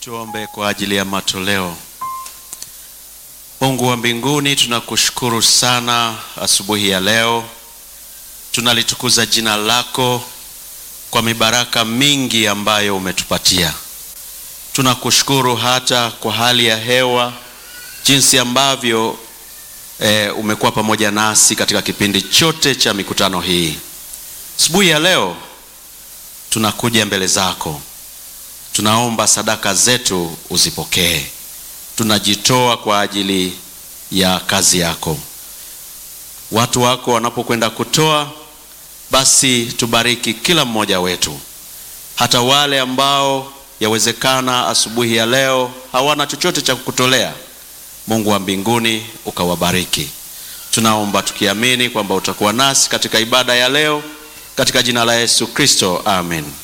Tuombe kwa ajili ya matoleo. Mungu wa mbinguni, tunakushukuru sana asubuhi ya leo, tunalitukuza jina lako kwa mibaraka mingi ambayo umetupatia. Tunakushukuru hata kwa hali ya hewa, jinsi ambavyo e, umekuwa pamoja nasi katika kipindi chote cha mikutano hii. Asubuhi ya leo tunakuja mbele zako, tunaomba sadaka zetu uzipokee. Tunajitoa kwa ajili ya kazi yako. Watu wako wanapokwenda kutoa, basi tubariki kila mmoja wetu, hata wale ambao yawezekana asubuhi ya leo hawana chochote cha kukutolea. Mungu wa mbinguni ukawabariki. Tunaomba tukiamini kwamba utakuwa nasi katika ibada ya leo, katika jina la Yesu Kristo, amen.